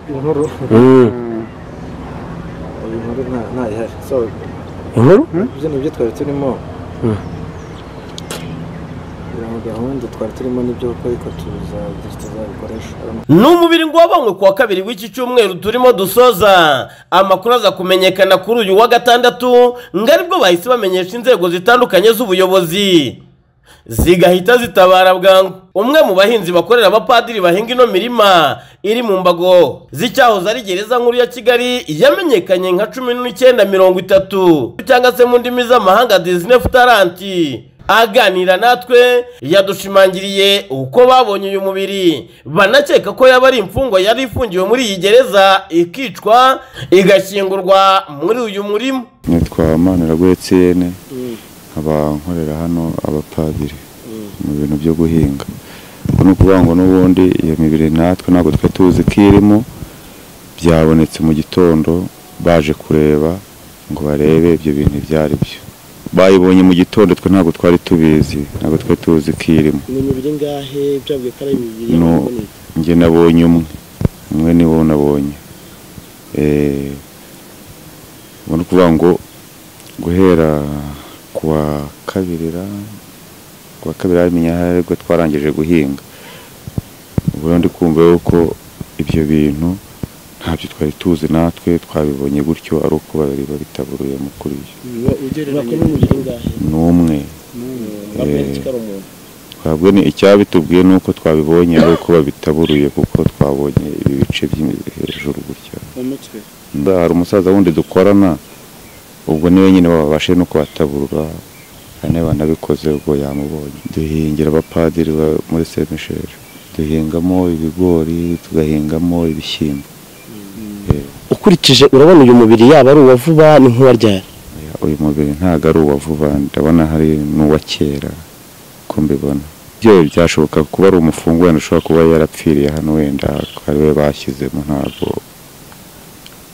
inkuru iyi nkuru nta- ntayihari so inkuru ibyo ni byo twari turimo kugira ngo gahunda twari turimo nibyo kuko ariko tuzagira tuzabikoresha ni umubiri ngo wabonywe ku wa kabiri w'iki cyumweru turimo dusoza amakuru aza kumenyekana kuri uyu wa gatandatu ngo aribwo bahise bamenyesha inzego zitandukanye z'ubuyobozi zigahita zitabara bwangu umwe mu bahinzi bakorera abapadiri bahinga ino mirima iri mu mbago z'icyahoze ari gereza nkuru ya kigali yamenyekanye nka cumi n'icyenda mirongo itatu cyangwa se mu ndimi z'amahanga disine futaranti aganira natwe yadushimangiriye uko babonye uyu mubiri banakeka ko yaba ari imfungwa yari ifungiwe muri iyi gereza ikicwa igashyingurwa muri uyu murima nitwa maniragwa etiyene nkaba nkorera hano abapadiri mu bintu byo guhinga ubwo ni ukuvuga ngo n'ubundi iyo mibiri natwe ntabwo twe tuzi ko irimo byabonetse mu gitondo baje kureba ngo barebe ibyo bintu ibyo ari byo bayibonye mu gitondo twe ntabwo twari tubizi ntabwo twe tuzi ko irimo ni imibiri ngahe byabwiye ko ari imibiri No. y'ababoneye? njye nabonye umwe umwe ni wo nabonye Eh, ubwo ni ukuvuga ngo guhera ku wa kabiri ra- ku wa kabiri hamenye aho aribwo twarangije guhinga ubwo rero ndi kumva yuko ibyo bintu ntabyo twari tuzi natwe twabibonye gutyo ari uko babiri babitaburuyemo kuri yo Uba ugereranya n'imibiri ngahe ni umwe bamenye ko ari umuntu twabwo ni icyabitubwiye ni uko twabibonye ari uko babitaburuye kuko twabonye ibi bice by'imibiri hejuru gutya mu mutwe Nda hari umusaza wundi dukorana ubwo niwe nyine babashe no kubataburura ane banabikoze ubwo yamubonye duhingira abapadiri ba- muri semisheri duhingamo ibigori tugahingamo ibishyimbo Eh, ukurikije urabona uyu mubiri yaba ari uwa vuba ni nk'uwa ryari uyu mubiri ntabwo ari uwa vuba ndabona hari n'uwa kera ko mbibona byo byashoboka kuba ari umufungwa wenda ushobora kuba yarapfiriye hano wenda ari we bashyizemo ntabwo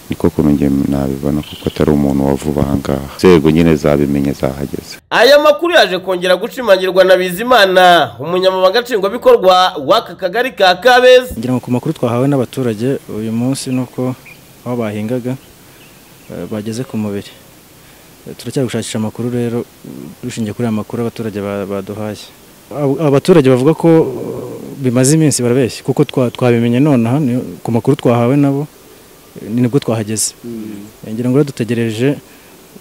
niko kuntu njye nabibona kuko atari umuntu wa vuba aha ngaha inzego nyine zabimenya zahageze aya makuru yaje kongera gushimangirwa na bizimana umunyamabanga nshingwabikorwa w'aka kagari ka kabeza ngira ngo ku makuru twahawe n'abaturage uyu munsi ni uko aho bahingaga eh, bageze ku mubiri Eh, turacyari gushakisha amakuru rero mm, dushingiye kuri aya makuru abaturage ba- baduhaye Abo- aba baturage bavuga ko eh, bimaze iminsi barabeshya kuko twa- twabimenye nonaha ni- ku makuru twahawe nabo eh, ni nibwo twahageze Eh, ngira ngo rero dutegereje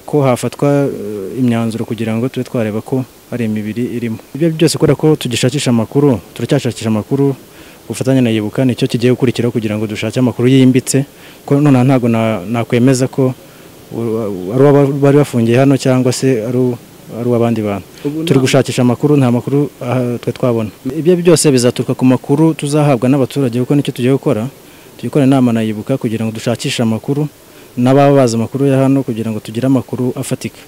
ko hafatwa eh, imyanzuro kugira ngo tube twareba ko hari imibiri irimo ibyo byose kubera ko tugishakisha amakuru turacyashakisha amakuru ubufatanye na yibuka nicyo kigiye gukurikiraho kugira ngo dushake amakuru yimbitse ko nonaha ntabwo na- nakwemeza ko u- ari uwa bari bafungiye hano cyangwa se ari u- ari uw'abandi bantu turi gushakisha amakuru nta makuru aha, twe twabona ibyo byose bizaturuka ku makuru tuzahabwa n'abaturage kuko nicyo tugiye gukora tugiye gukora inama na yibuka kugira ngo dushakishe amakuru n'ababa bazi amakuru ya hano kugira ngo tugire amakuru afatika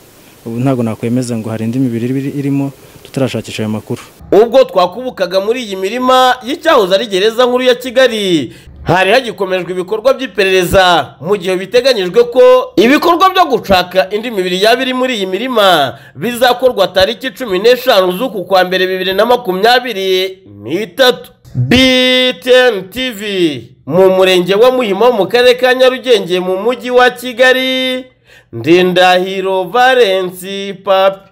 ubu ntabwo nakwemeza ngo hari indi mibiri iri- irimo tutarashakisha ayo makuru ubwo twakubukaga muri iyi mirima y'icyahoze ari gereza nkuru ya kigali hari hagikomejwe ibikorwa by'iperereza mu gihe biteganyijwe ko ibikorwa byo gucaka indi mibiri yaba iri muri iyi mirima bizakorwa tariki cumi n'eshanu z'uku kwa mbere bibiri na makumyabiri n'itatu btn tv mu murenge wa muhima wo mu karere ka nyarugenge mu mujyi wa kigali ndindahiro valensi papi